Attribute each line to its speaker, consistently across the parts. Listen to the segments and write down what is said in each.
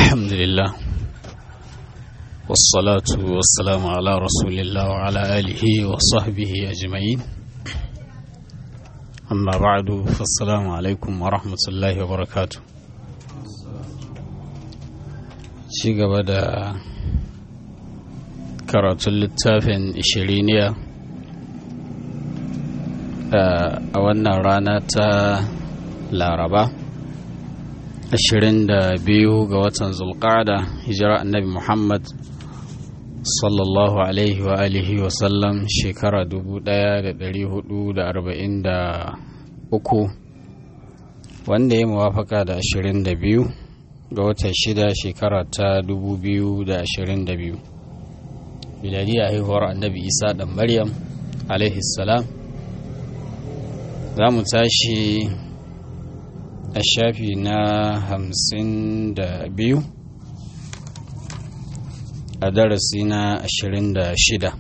Speaker 1: الحمد لله والصلاة والسلام على رسول الله وعلى آله وصحبه أجمعين أما بعد فالسلام عليكم ورحمة الله وبركاته شيء بدأ karatun littafin ishiriniya a wannan rana ta laraba 22 ga watan zulqada hijira annabi muhammad sallallahu alaihi wa alihi wa sallam shekara 1443 wanda ya muwafaka da 22 ga watan shida shekara ta 2022 miladiya haihuwar annabi isa dan maryam alaihi salam za mu tashi a shafi na hamsin da biyu a darasi na ashirin da shida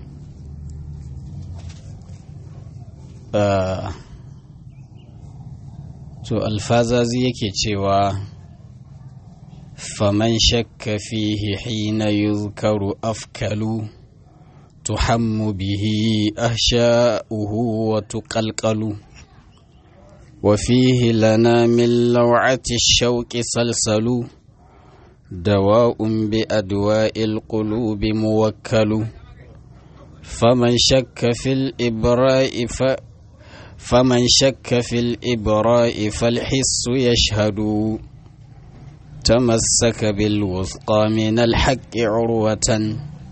Speaker 1: to alfazazi yake cewa faman shakka fihi hina yuzkaru afkalu تحم به أهشاؤه وتقلقل وفيه لنا من لوعة الشوك سلسل دواء بأدواء القلوب موكل فمن شك في الإبراء ف فمن شك في الإبراء فالحس يشهد تمسك بالوثقى من الحق عروة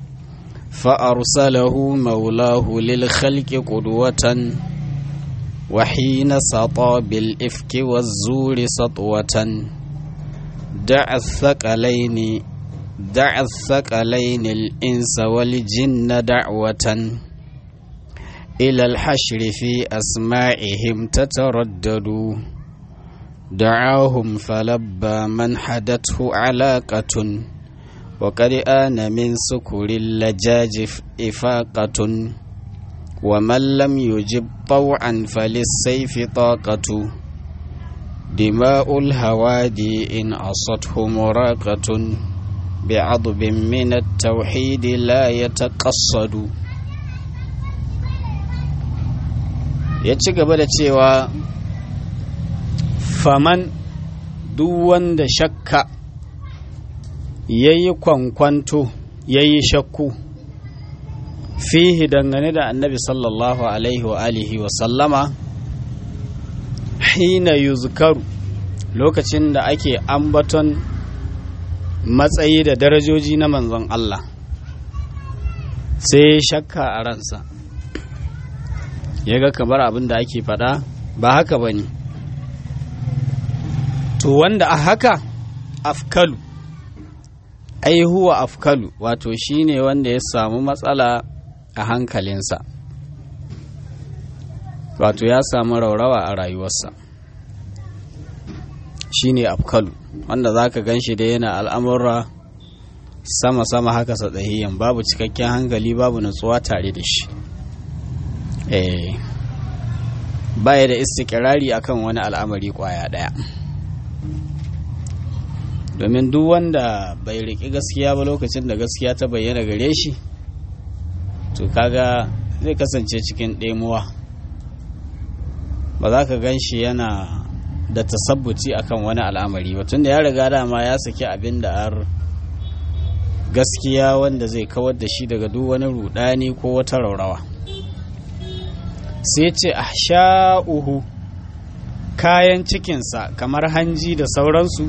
Speaker 1: فأرسله مولاه للخلق قدوة وحين سطى بالإفك والزور سطوة دع الثقلين دع الثقلين الإنس والجن دعوة إلى الحشر في أسماعهم تتردد دعاهم فلبى من حدته علاقة وقد آن من سكر اللجاج إفاقة ومن لم يجب طوعا فللسيف طاقة دماء الهوادي إن أصته مراقة بعضب من التوحيد لا يتقصد يتشغب cewa faman duk wanda shakka ya yi kwankwanto ya yi shakku fihi dangane da annabi sallallahu alaihi wa alihi wa sallama hina yuzkaru lokacin da ake ambaton matsayi da darajoji na manzon Allah sai shakka a ransa ya ga kamar abin da ake faɗa ba haka ba ne to wanda a haka afkalu ai huwa afkalu wato shine wanda ya samu matsala a hankalinsa wato ya samu raurawa a rayuwarsa shine afkalu wanda za ka gan shi da yana al'amurra sama-sama haka satsahiyan babu cikakken hankali babu natsuwa tare da shi eh baya da istikirari akan wani al'amari kwaya daya domin duk wanda bai riƙi gaskiya ba lokacin da gaskiya ta bayyana gare shi to kaga zai kasance cikin ɗemuwa ba za ka gan shi yana da tasabbuci akan wani al'amari ba tunda ya riga dama ya saki abin da ar gaskiya wanda zai kawar da shi daga duk wani rudani ko wata raurawa sai ce a sha'uhu kayan cikinsa kamar hanji da sauransu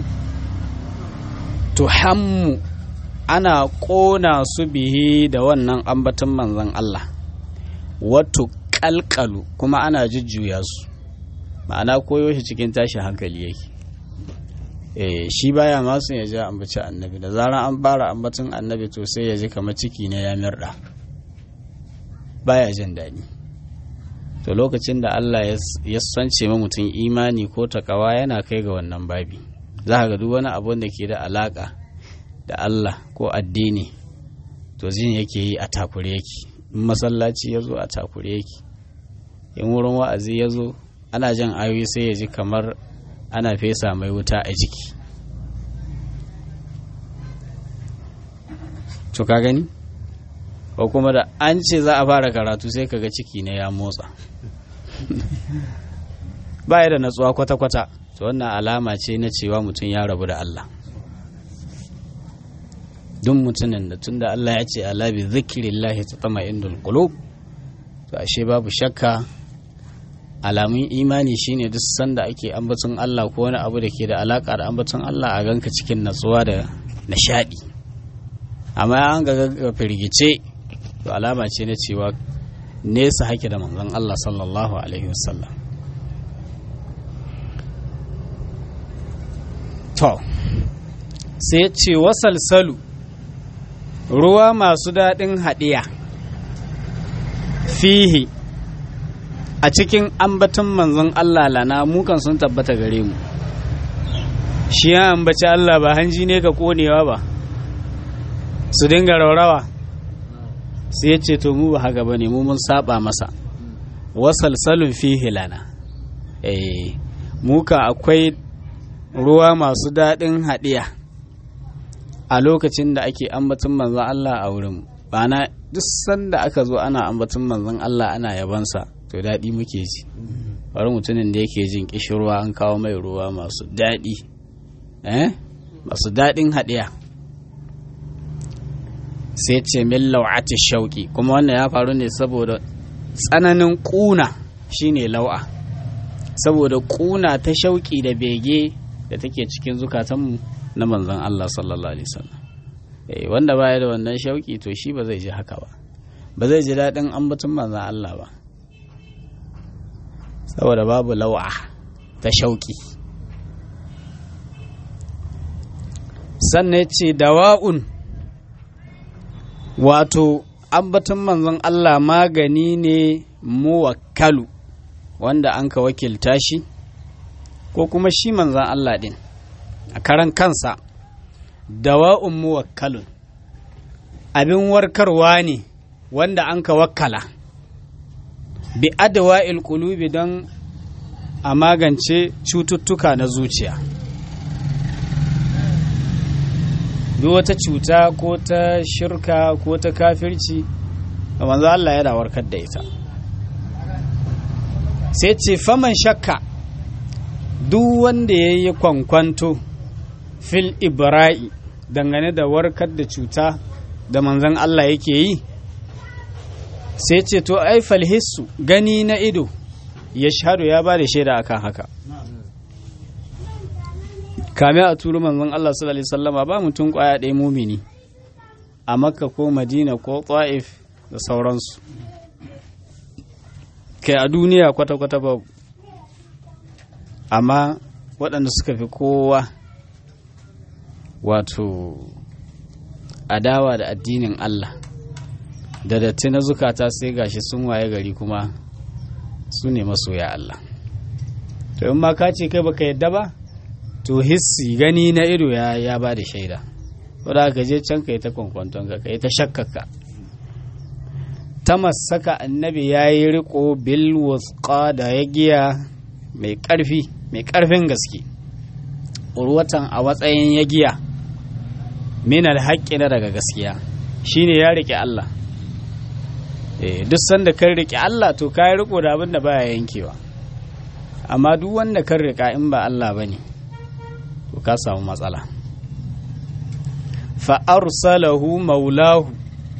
Speaker 1: tuhammu ana ƙona su bihi da wannan ambaton manzon Allah wato ƙalƙalu kuma ana jujjuya su ma'ana koyo shi cikin tashin hankali yake eh shi baya masu ya ji ambaci annabi da zarar an fara ambaton annabi to sai ya ji kamar ciki ne ya mirda baya jin daɗi to lokacin da Allah ya sance ma mutum imani ko takawa yana kai ga wannan babi za ga duk wani abu da ke da alaka da Allah ko addini to jin yake yi a takure yake in masallaci ya zo a takure yake in wurin wa'azi ya zo ana jan ayoyi sai ya ji kamar ana fesa mai wuta a jiki to ka gani ko kuma da an ce za a fara karatu sai kaga ciki ne ya motsa baya da natsuwa kwata-kwata to wannan alama ce na cewa mutum ya rabu da Allah duk mutumin da tunda Allah ya ce ala bi zikrillahi tatma'innul qulub to ashe babu shakka alamun imani shine duk sanda ake ambaton Allah ko wani abu da ke da alaka da ambaton Allah a ganka cikin natsuwa da nishadi amma an ga firgice to alama ce na cewa nesa hake da manzon Allah sallallahu alaihi wasallam to sai ce wasalsalu ruwa masu daɗin haɗiya fihi a cikin ambaton manzon Allah lana mukan sun tabbata gare mu shi ya ambaci Allah ba hanji ne ka konewa ba su dinga raurawa sai ya ce to mu ba haka ba ne mu mun saba masa wasalsalun fihi lana eh muka akwai ruwa masu daɗin haɗiya a lokacin da ake ambaton manzon Allah a wurin bana duk sanda aka zo ana ambaton manzon Allah ana yabansa to daɗi muke ji bari mutumin da yake jin kishirwa an kawo mai ruwa masu daɗi eh masu daɗin haɗiya sai ce min lau'ati shauƙi kuma wannan ya faru ne saboda tsananin ƙuna shine lau'a saboda ƙuna ta shauƙi da bege da take cikin zukatanmu na manzon Allah sallallahu alaihi wasallam eh wanda baya da wannan shauƙi to shi ba zai ji haka ba ba zai ji daɗin ambaton manzon Allah ba saboda babu lau'a ta shauƙi sannan ce dawa'un wato ambaton manzon Allah magani ne muwakkalu wanda an ka wakilta shi ko kuma shi manzon Allah din a karan kansa dawa'un muwakkalun abin warkarwa ne wanda an ka wakkala bi adawa'il qulubi don a magance cututtuka na zuciya duk wata cuta ko ta shirka ko ta kafirci manzo Allah yana warkar da ita sai ce faman shakka duk wanda ya yi kwankwanto fil ibra'i dangane da warkar da cuta da manzon Allah yake yi sai ce to ai falhissu gani na ido ya shahadu ya ba da shaida akan haka kame a turu manzon Allah sallallahu alaihi wasallama ba mutum kwaya ɗaya mumini a makka ko madina ko ta'if da sauransu kai a duniya kwata-kwata ba amma waɗanda suka fi kowa wato adawa da addinin Allah da datti na zukata sai gashi sun waye gari kuma su ne masoya Allah to in ma ka ce kai baka yadda ba to hissi gani na ido ya ya ba da shaida wadda ka je can ka yi ta kwankwanton ka ka yi ta shakkaka ta masaka annabi ya yi riko bil wusqa da ya giya mai karfi mai karfin gaske urwatan a matsayin ya giya min alhaƙi na daga gaskiya shine ya rike Allah duk sanda kan rike Allah to ka yi riko da abin da baya yankewa amma duk wanda kan rika in ba Allah bane ne to ka samu matsala fa'arsalahu maulahu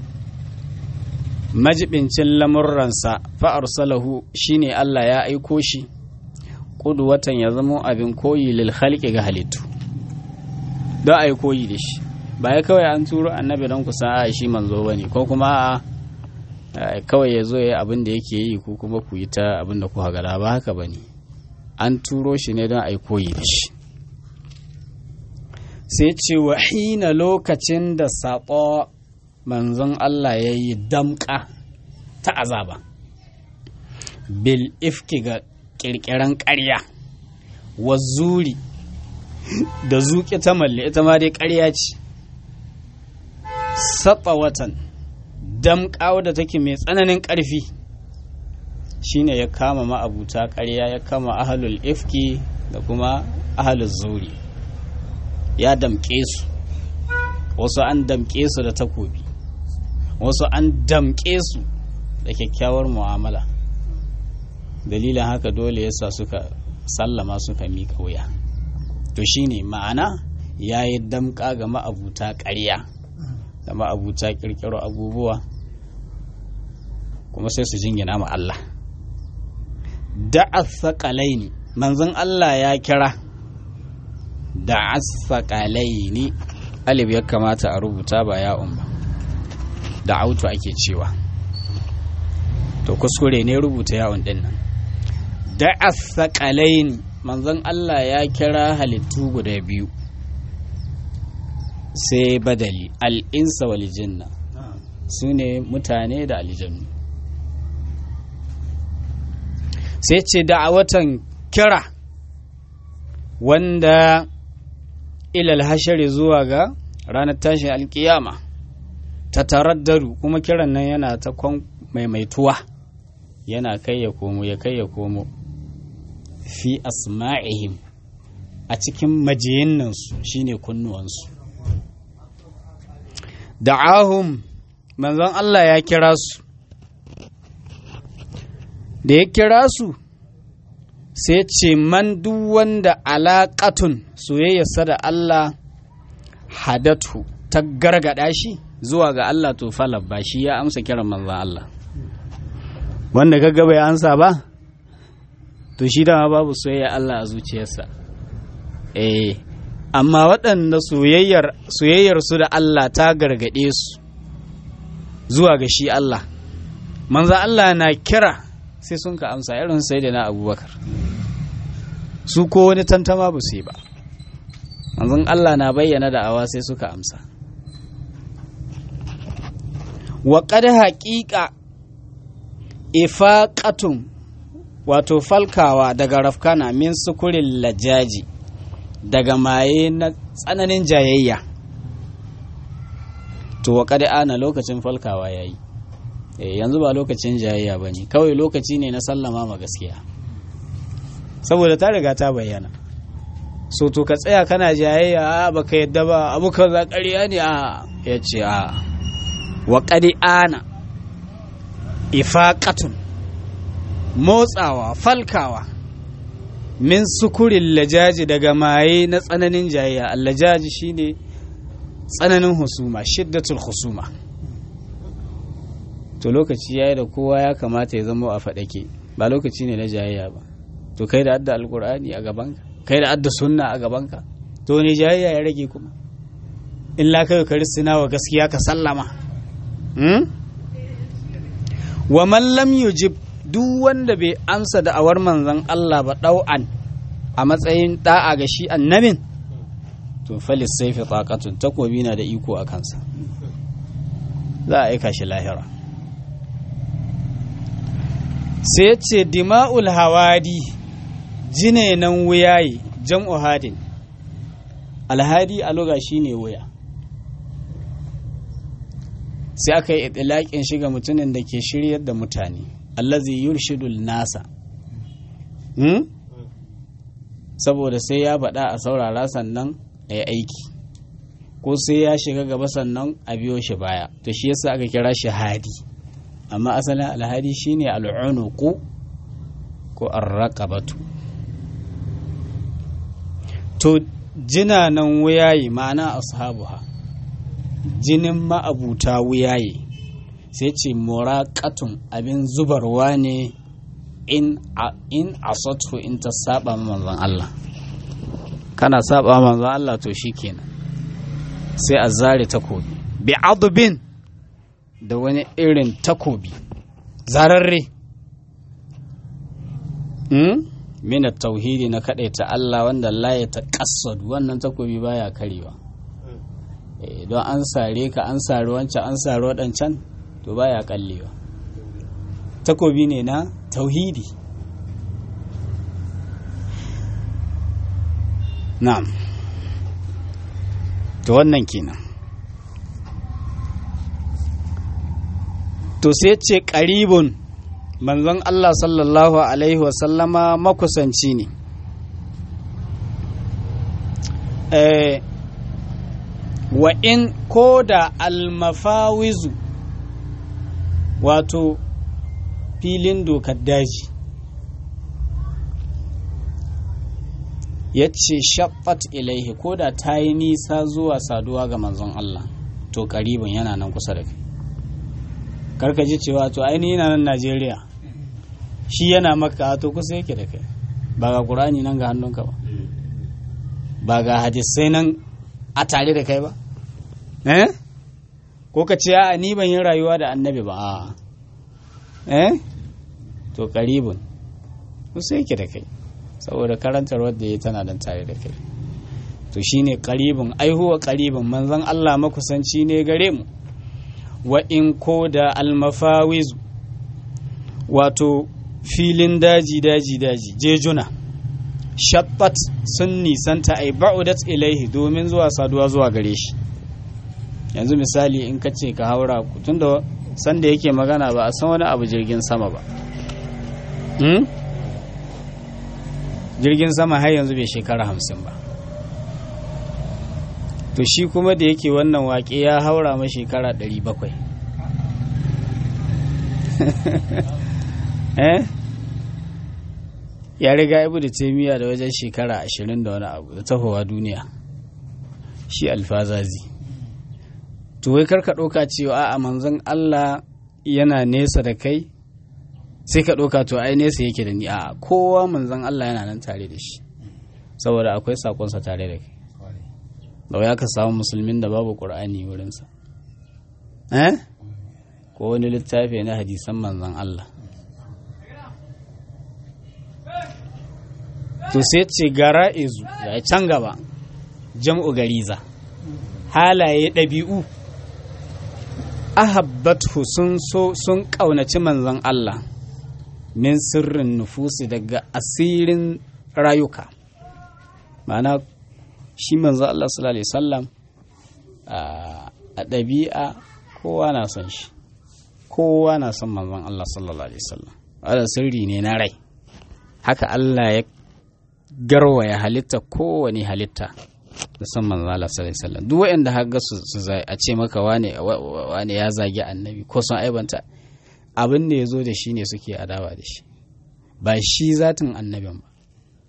Speaker 1: majibincin lamurransa fa'arsalahu shine Allah ya aiko shi watan ya zama abin koyi lil khalqi ga halittu don a yi koyi da shi ba ya kawai an turo annabi don ku sa shi manzo bane ko kuma kawai ya zo ya abin da yake yi ko kuma ku yi ta abin da ku hagara ba haka bane an turo shi ne don a yi koyi da shi sai ce wa hina lokacin da saƙo manzon Allah ya yi damƙa ta azaba bil ifki ga ƙirƙiran ƙarya wa zuri da zuƙi ta malle ita ma dai ƙarya ce saɓa watan damƙa wadda take mai tsananin ƙarfi shine ya kama ma'abuta ƙarya ya kama ahalul ifki da kuma ahalul zuri ya damƙe su wasu an damƙe su da takobi wasu an damƙe su da kyakkyawar mu'amala dalilin haka dole yasa suka sallama suka miƙa wuya to shine ma'ana ya yi damƙa ga ma'abuta ƙarya da ma'abuta ƙirƙiro abubuwa kuma sai su jingina ma Allah da'a saƙalaini manzon Allah ya kira da'a saƙalaini alif ya kamata a rubuta ba ya ba da auto ake cewa to kuskure ne rubuta yawon din nan da'a saƙalaini manzon Allah ya kira halittu guda biyu sai badali al'insa wal jinna su ne mutane da aljannu sai ce da'awatan kira wanda ilal hashari zuwa ga ranar tashin alkiyama ta taraddaru kuma kiran nan yana ta kwan maimaituwa yana kai ya komo ya kai ya komo fi asma'ihim a cikin majiyinnansu shine kunnuwansu da'ahum manzon Allah ya kira su da ya kira su sai ce man duk wanda alaƙatun soyayyarsa da Allah hadatu ta gargada shi zuwa ga Allah to falabba shi ya amsa kiran manzon Allah wanda kaga bai ansa ba to shi dama babu soyayya Allah a zuciyarsa eh amma waɗanda soyayyar soyayyar su da Allah ta gargade su zuwa ga shi Allah manzo Allah na kira sai sun ka amsa irin sai da na abubakar su ko wani tantama ba su yi ba manzon Allah na bayyana da'awa sai suka amsa wa qad haqiqa ifaqatun wato falkawa daga rafkana min sukurin lajaji daga maye na tsananin jayayya to wa qad ana lokacin falkawa yayi yanzu ba lokacin jayayya ba ne kawai lokaci ne na sallama ma gaskiya saboda ta riga ta bayyana so to ka tsaya kana jayayya a baka yadda ba abu ka za ƙarya ne a ya ce a wa ana ifaqatun motsawa falkawa min sukurin lajaji daga maye na tsananin jayayya allajaji shine tsananin husuma shiddatul husuma to lokaci yayi da kowa ya kamata ya zama a faɗake ba lokaci ne na jayayya ba to kai da adda alkur'ani a gabanka kai da adda sunna a gabanka to ne jayayya ya rage kuma illa kai ka risina wa gaskiya ka sallama wa man lam yujib duk wanda bai amsa da awar manzon Allah ba ɗau'an a matsayin da'a ga shi annabin to falis saifi taqatun takobi na da iko a kansa za a aika shi lahira sai ce dima'ul hawadi jine nan wuyaye jam'u hadin alhadi a loga shine wuya sai aka yi itilaƙin shiga mutumin da ke shiryar da mutane allazi yurshidul nasa hmm? saboda sai ya faɗa a saurara sannan a yi aiki ko sai ya shiga gaba sannan a biyo shi baya to shi yasa aka kira shi hadi amma asalin alhadi shine al'unuqu ko arraqabatu to jinanan wuyaye ma'ana ashabuha jinin ma'abuta wuyaye sai ce muraqatun abin zubarwa ne in in asatu in ta saba manzon Allah kana saba manzon Allah to shikenan sai a zare takobi bi adubin da wani irin takobi zararre hmm? mina tauhidi na ta Allah wanda la ya taƙassadu wannan takobi baya karewa don an sare ka an sare wancan an sare waɗancan to baya kallewa takobi ne na tauhidi na'am to wannan kenan to sai ce ƙaribun manzon Allah sallallahu Alaihi wasallama makusanci ne wa in ko da almafawizu wato filin dokar daji ya ce shaffat ilaihi ko da ta yi nisa zuwa saduwa ga manzon Allah to karibin yana nan kusa da kai karka ji cewa to ainihin yana nan Najeriya shi yana maka to kusa yake da kai ba ga ƙurani nan ga hannunka ba ba ga hadisai nan a tare da kai ba eh ko ka ce a ni ban yi rayuwa da annabi ba a eh to karibin kusa yake da kai saboda karantar wadda ya tana nan tare da kai to shine karibin aihuwa karibin manzon Allah makusanci ne gare mu wa in ko da almafawizu wato filin daji daji daji jejuna shabbat sun nisanta ai ba'udat ilaihi domin zuwa saduwa zuwa gare shi yanzu misali in ka ce ka haura tunda sanda yake magana ba a san wani abu jirgin sama ba jirgin sama har yanzu bai shekara hamsin ba to shi kuma da yake wannan waƙe ya haura ma shekara ɗari bakwai eh ya riga ibu da taimiya da wajen shekara ashirin da wani abu da tahowa duniya shi alfazazi to wai karka ɗauka cewa a manzon Allah yana nesa da kai sai ka ɗauka to ai nesa yake da ni a kowa manzon Allah yana nan tare da shi saboda akwai sakonsa tare da kai da ya ka samu musulmin da babu ƙur'ani wurinsa eh ko wani littafi na hadisan manzon Allah to sai ce gara izu ya can gaba jam'u gariza halaye ɗabi'u ahabbatu sun so sun ƙaunaci manzon Allah min sirrin nufusi daga asirin rayuka ma'ana shi manzo Allah sallallahu alaihi wasallam a ɗabi'a kowa na son shi kowa na son manzon Allah sallallahu alaihi wasallam wanda sirri ne na rai haka Allah ya garwaya halitta kowane halitta da son manzon Allah sallallahu alaihi wasallam duk wanda haka su a ce maka wane wane ya zagi annabi ko sun aibanta abin da ya zo da shi ne suke adawa da shi ba shi zatin annabin ba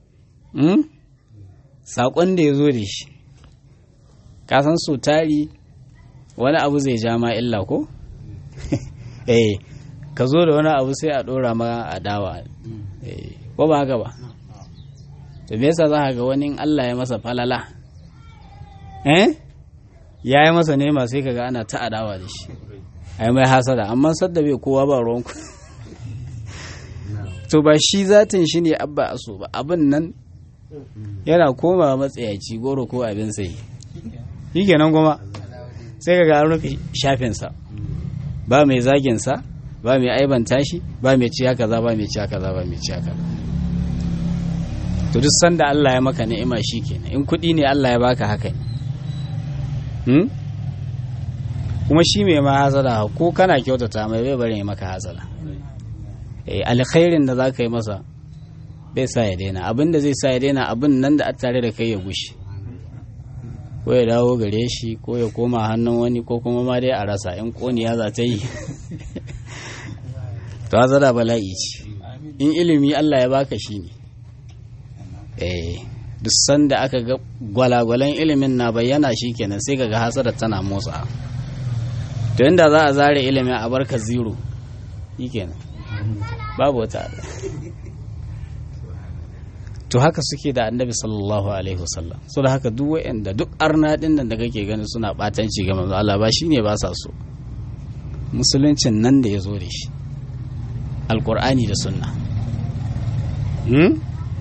Speaker 1: saƙon da ya zo da shi kasan so tari wani abu zai ja ma illa ko? eh ka zo da wani abu sai a ɗora ma adawa ko ba haka ba to me yasa za ga wani Allah ya masa falala eh ya yi masa nema sai kaga ana ta adawa da shi ai mai hasada amma sadda bai kowa ba ruwanku to ba shi zatin shi ne abba aso ba abin nan yana koma matsayaci goro ko abin sai shi kenan kuma sai ga an rufe shafinsa ba mai zaginsa ba mai aibanta shi ba mai ciya kaza ba mai ciya kaza ba mai ciya kaza to duk sanda Allah ya maka ni'ima shi kenan in kuɗi ne Allah ya baka haka ne kuma shi mai ma hasada ko kana kyautata mai bai bari maka hasada alkhairin da za ka yi masa bai sa ya daina abin da zai sa ya daina abin nan da a tare da kai ya gushi ko ya dawo gare shi ko ya koma hannun wani ko kuma ma dai a rasa in koniya za ta yi to hasada bala'i ce in ilimi Allah ya baka shi ne eh duk sanda aka ga gwalagwalan ilimin na bayyana shi kenan sai kaga hasada tana motsa to inda za a zare ilimin a barka zero shi kenan babu wata to haka suke da annabi sallallahu alaihi wasallam so da haka duk wa'anda duk arna din nan da kake gani suna batanci ga manzo Allah ba shine ba sa so musuluncin nan da ya zo da shi alqur'ani da sunna hmm?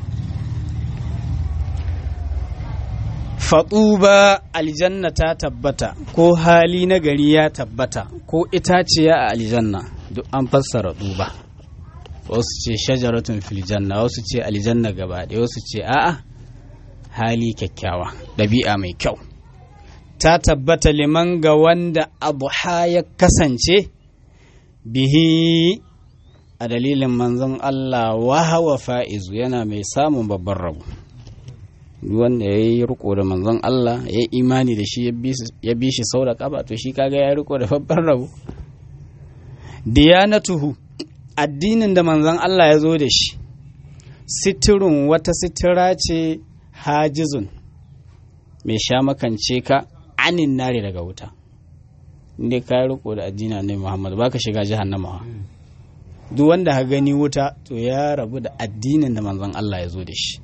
Speaker 1: faɗuba aljanna ta tabbata ko hali na gari ya tabbata ko itaciya a aljanna duk an fassara duba wasu ce shajaratun filjanna wasu ce aljanna gaba ɗaya wasu ce a'a hali kyakkyawa ɗabi'a mai kyau ta tabbata liman ga wanda abu ya kasance bihi a dalilin manzon Allah wahawa fa'izu yana mai samun babban rabu wanda ya yi riko da manzon Allah ya yi imani da shi ya bi shi sau da kaba to shi kaga ya riko da babban rabu diyanatuhu addinin da manzon Allah ya zo da shi sitirun wata sitira ce hajizun mai sha makance ka anin nare daga wuta inda ka riko da addinin ne Muhammad baka shiga jahannama duk wanda ha gani wuta to ya rabu da addinin da manzon Allah ya zo da shi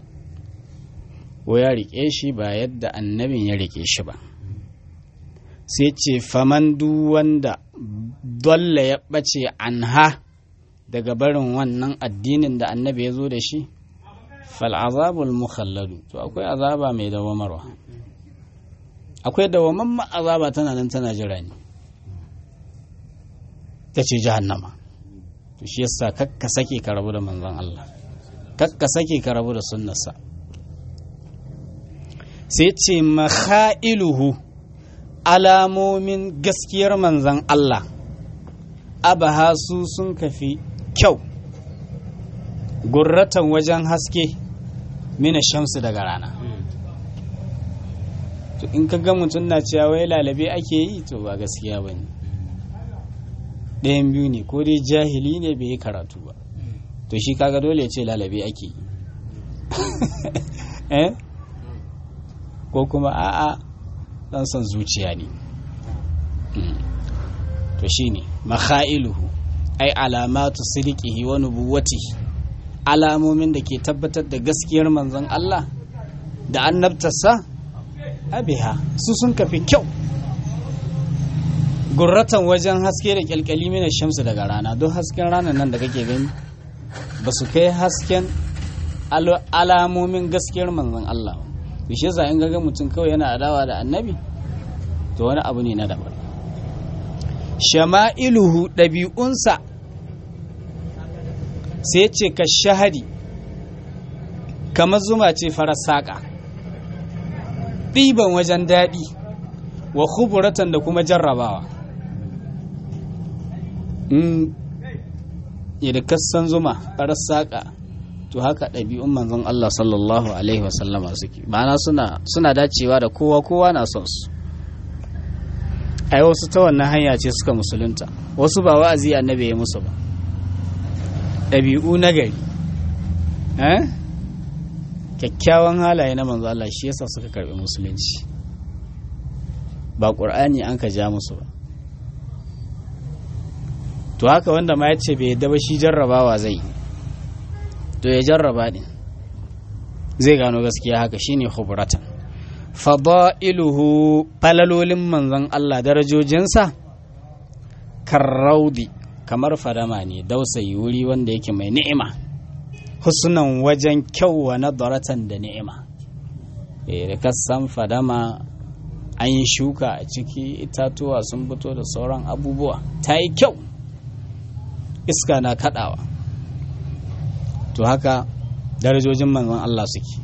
Speaker 1: ko ya rike shi ba yadda annabin ya rike shi ba sai ce faman duk wanda dole ya ɓace anha daga barin wannan addinin da annabi ya zo da shi fal'azabul mukhalladu to akwai azaba mai dawamarwa akwai dawamamman azaba tana nan tana jira ne ta ce jahannama to shi yasa kakka sake ka rabu da manzon Allah kakka sake ka rabu da sunnarsa sai ce makhailuhu alamomin gaskiyar manzon Allah abaha su sun kafi kyau gurratan wajen haske mina shamsu daga rana to in ka ga mutum na cewa wai lalabe ake yi to ba gaskiya ba ne ɗayan biyu ne ko dai jahili ne bai yi karatu ba to shi kaga dole ya ce lalabe ake yi eh ko kuma a'a dan son zuciya ne to shine makhailuhu ai alamatu sidiqihi wa nubuwatihi alamomin da ke tabbatar da gaskiyar manzon Allah da annabtarsa abiha su sun kafi kyau gurratan wajen haske da kyalkyali mina shamsu daga rana don hasken ranar nan da kake gani ba su kai hasken alamomin gaskiyar manzon Allah ba shi yasa in ga mutum kawai yana adawa da annabi to wani abu ne na daban shama'iluhu ɗabi'unsa sai ce ka shahadi kamar zuma ce farar saƙa ɗiban wajen daɗi wa kuburatan da kuma jarrabawa yadda kassan zuma farar saƙa to haka ɗabi'un manzon Allah sallallahu Alaihi wasallama suke ma'ana suna dacewa da kowa kowa na son su ai wasu ta wannan hanya ce suka musulunta wasu ba wa'azi annabi ya musu ba ɗabi'u na gari kyakkyawan halaye na manzo Allah shi yasa suka karɓi musulunci ba ƙur'ani an ka ja musu ba to haka wanda ma ya ce bai yadda ba shi jarrabawa zai yi to ya jarraba ne zai gano gaskiya haka shine khubratan fada'iluhu falalolin manzon Allah darajojinsa karraudi kamar fadama ne dausayi wuri wanda yake mai ni'ima husnan wajen kyau wa nadaratan da ni'ima da kasan fadama an yi shuka a ciki itatuwa sun fito da sauran abubuwa ta yi kyau iska na kadawa to haka darajojin manzon Allah suke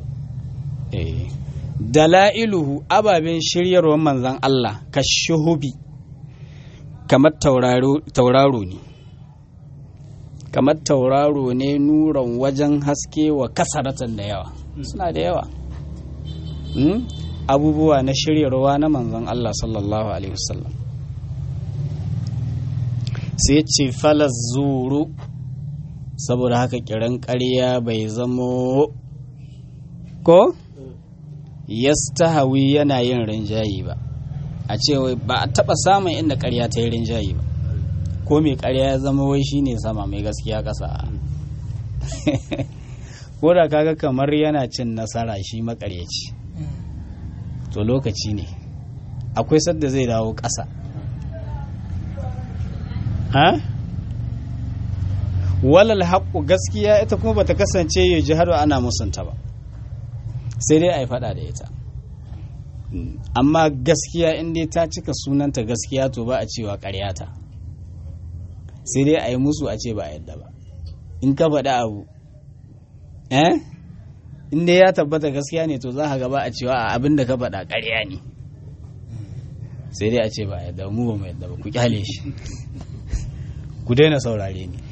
Speaker 1: dala'iluhu ababen shiryarwar manzon Allah ka shuhubi kamar tauraro ne kamar tauraro ne nuran wajen haske wa kasaratan da yawa suna da yawa abubuwa na shiryarwa na manzon Allah sallallahu alaihi wasallam sai ce falas zuru saboda haka kiran ƙarya bai zamo ko yastahawi yana yin rinjayi ba a ce ba a taɓa samun inda ƙarya ta yi rinjayi ba ko mai ƙarya ya zama wai shine sama mai gaskiya ƙasa ko da kaga kamar yana cin nasara shi makaryaci to lokaci ne akwai sadda zai dawo ƙasa ha walal haƙƙu gaskiya ita kuma bata kasance ya ji har ana musunta ba sai dai a yi faɗa da ita amma gaskiya in dai ta cika sunanta gaskiya to ba a cewa ƙaryata sai dai a yi musu a ce ba a yadda ba in ka faɗi abu eh in dai ya tabbata gaskiya ne to za ka gaba a cewa a abin da ka faɗa ƙarya ne sai dai a ce ba a yadda mu ba mu yadda ba ku kyale shi ku daina saurare ni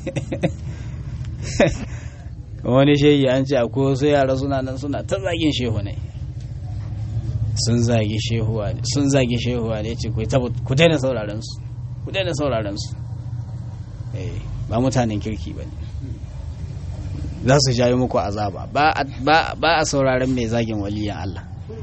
Speaker 1: wani shehi an ce akwai wasu yara suna nan suna ta zagin shehu ne sun zagi shehuwa ne sun zagi shehuwa ne ce ku daina sauraren su ku daina sauraron su ba mutanen kirki ba ne za su jayo muku azaba ba a sauraron mai zagin waliyan Allah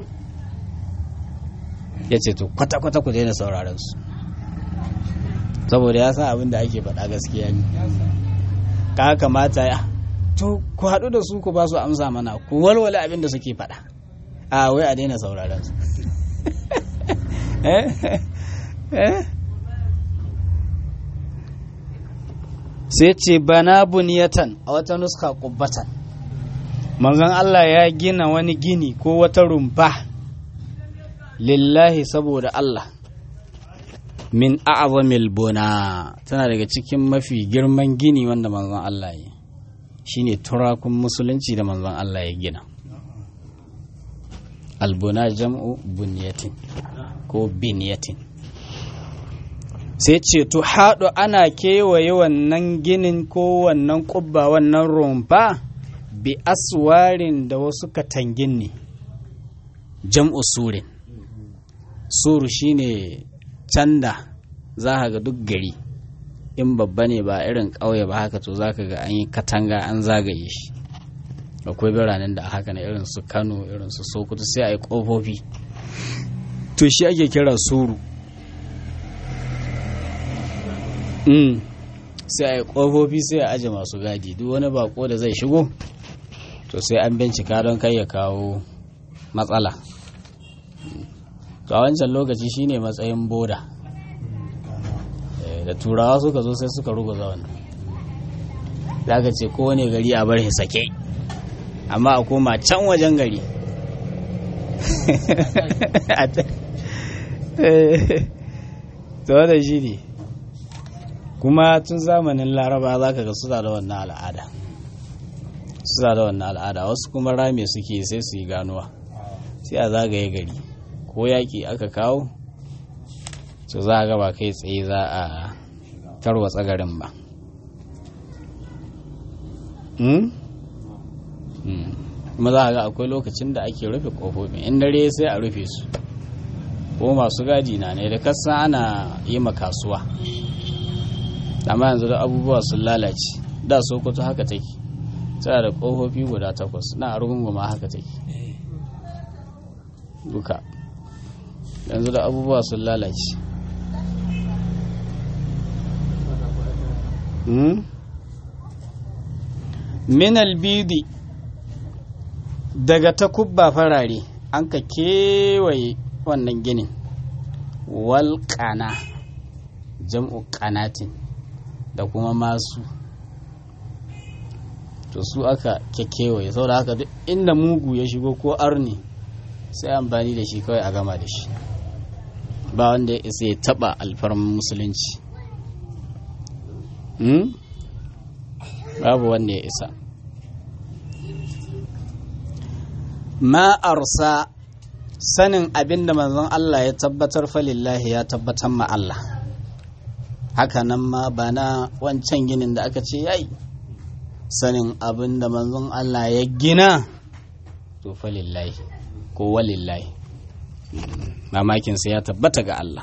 Speaker 1: ya ce to kwata-kwata ku daina sauraron su saboda ya san abin da ake faɗa gaskiya ne ka kamata ya to ku haɗu da su ku ba su amsa mana ku walwala abin da suke faɗa a wai a daina sauraron su sai ce bana buniyatan a wata nuska kubbatan manzon Allah ya gina wani gini ko wata rumfa lillahi saboda Allah min a'zamil buna tana daga cikin mafi girman gini wanda manzon Allah ya shine turakun musulunci da manzon Allah ya gina albuna jam'u bunyatin ko binyatin sai ce to haɗu ana kewaye wannan ginin ko wannan ƙubba wannan rumfa bi aswarin da wasu katangin ne jam'u surin suru shine canda za ka ga duk gari in babba ne ba irin ƙauye ba haka to za ka ga an yi katanga an zagaye shi akwai biranen da haka na irin su kano irin su sokoto sai a yi ƙofofi to shi ake kira suru mm. sai a yi ƙofofi sai a aje masu gadi duk wani bako da zai shigo to sai an bincika don kai ya kawo matsala to a wancan lokaci shine matsayin boda da turawa suka zo sai suka ruguza wannan za ka ce kowane gari a bar sake amma a koma can wajen gari to da shi ne kuma tun zamanin laraba za ka ga suna da wannan al'ada suna da wannan al'ada wasu kuma rame suke sai su yi ganuwa sai a zagaye gari ko yaƙi aka kawo to za a gaba kai tsaye za a tarwatsa garin ba kuma za a ga akwai lokacin da ake rufe ƙofofin in dare sai a rufe su ko masu gadi na ne da kasa ana yi ma kasuwa amma yanzu da abubuwa sun lalace da sokoto haka take tana da ƙofofi guda takwas na argungu haka take duka yanzu da abubuwa sun lalace min albidi daga takubba farare an ka kewaye wannan ginin walƙana jam'u ƙanatin da kuma masu to su aka kekewaye saboda haka duk inda mugu ya shigo ko arni sai amfani da shi kawai a gama da shi ba wanda ya isa ya taba alfarman musulunci babu wanda ya isa ma'arsa sanin abin da manzon Allah ya tabbatar falillahi ya tabbatar ma Allah haka nan ma ba na wancan ginin da aka ce yayi sanin abin da manzon Allah ya gina to falillahi ko walillahi mamakinsa ya tabbata ga Allah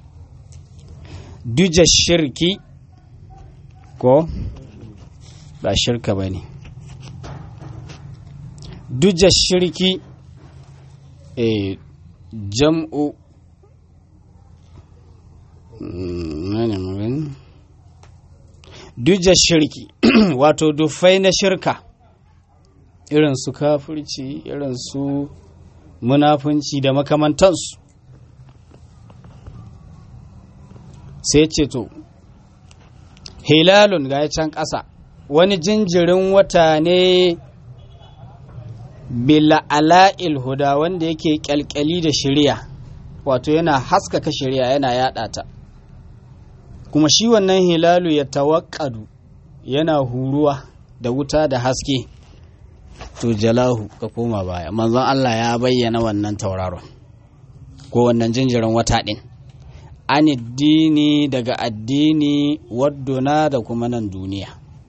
Speaker 1: duja shirki ko ba shirka ba ne duja shirki e jam'u duja shirki wato dufai na shirka irin su kafirci irin su munafunci da makamantansu sai ce to hilalun ga can ƙasa wani jinjirin wata ne bila'ala'il huda wanda yake kyalkyali da shirya wato yana haskaka shirya yana yada ta kuma shi wannan hilalu ya tawakkadu yana huruwa da wuta da haske to jalahu ka koma baya manzon Allah ya bayyana wannan tauraron ko wannan jinjirin wata ɗin aniddini daga addini wadduna da kuma nan duniya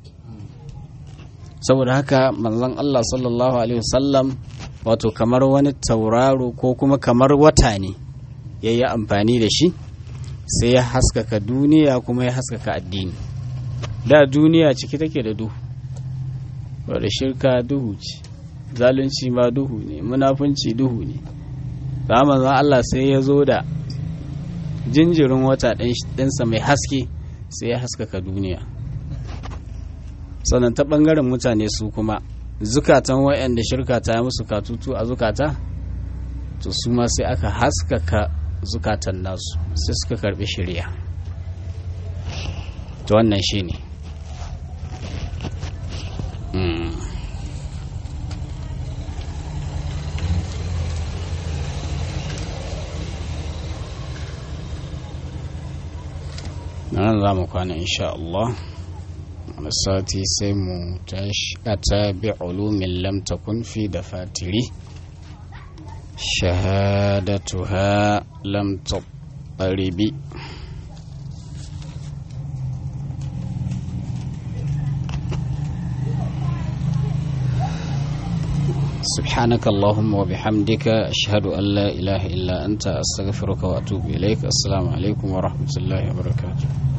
Speaker 1: saboda haka manzon Allah sallallahu alaihi wasallam wato kamar wani tauraro ko kuma kamar wata ne ya yi amfani da shi sai ya haskaka duniya kuma ya haskaka addini da duniya ciki take da duhu wadda shirka duhu ce zalunci ma duhu ne munafunci duhu ne zamanin Allah sai ya zo da jinjirin wata ɗinsa mai haske sai ya haskaka duniya sannan ta ɓangaren mutane su kuma zukatan wa'anda shirka ta yi musu katutu a zukata to su ma sai aka haskaka zukatan nasu sai suka karbi shirya to wannan shi ne nan za mu kwana insha Allah wani sati sai mu tashi a tabi ulumin lam takun fi da fatiri shahadatuha lam taqribi سبحانك اللهم وبحمدك أشهد أن لا إله إلا أنت أستغفرك وأتوب إليك السلام عليكم ورحمة الله وبركاته